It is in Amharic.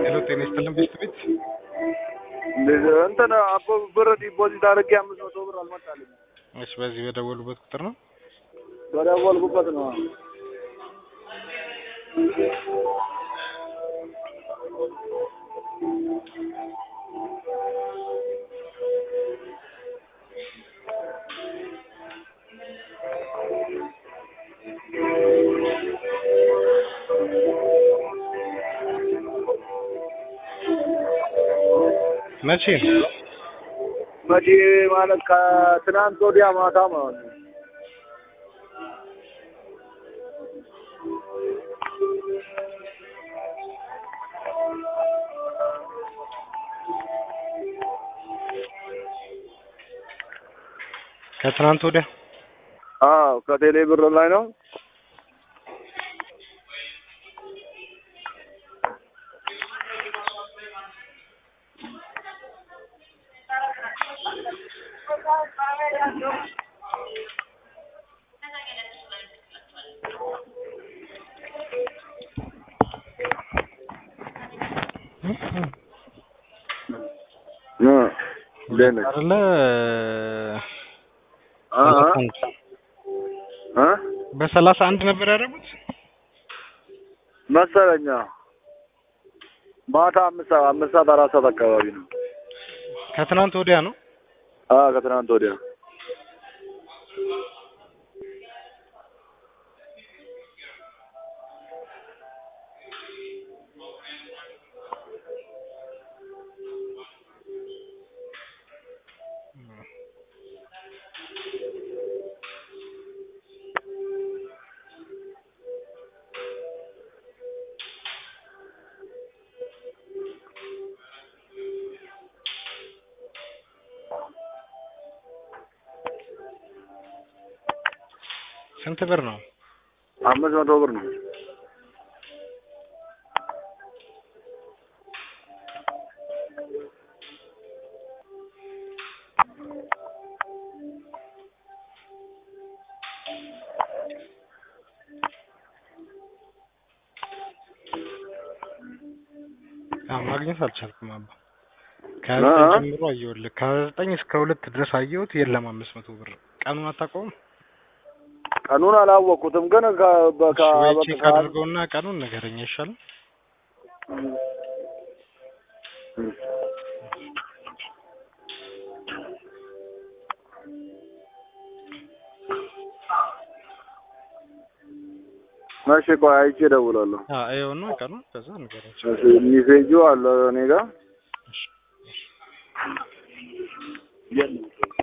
ሄሎ ጤና ይስጥልን ቤት ቤት እንትን አቦ ብር ዲፖዚት አድርጌ አምስት መቶ ብር አልመጣልኝም። እሺ በዚህ በደወሉበት ቁጥር ነው በደወልኩበት ነው። መቼ ነው መቼ ማለት ከትናንት ወዲያ ማታ ማለት ነው። ከትናንት ወዲያ አዎ ከቴሌ ብር ላይ ነው። እ እንዴት ነህ? አይደለ አ አ አ በሰላሳ አንድ ነበር ያደረጉት መሰለኛ ማታ አምስት ሰዓት አምስት ሰዓት አራት ሰዓት አካባቢ ነው። ከትናንት ወዲያ ነው አ ከትናንት ወዲያ ስንት ብር ነው አምስት መቶ ብር ነው። አዎ ማግኘት አልቻልኩም አባ ከዘጠኝ ጀምሮ አየሁልህ ከዘጠኝ እስከ ሁለት ድረስ አየሁት የለም አምስት መቶ ብር ቀኑን አታውቀውም ቀኑን አላወቅኩትም ግን ከ በቃ እሺ ወይ በቃ ቼክ አድርገውና ቀኑን ንገረኝ አይሻልም እሺ ቆይ አይቼ እደውላለሁ። አዎ ይኸውና ቀኑን ከዛ ንገረኝ እሺ ሚሴጁ አለ እኔ ጋር እሺ የለም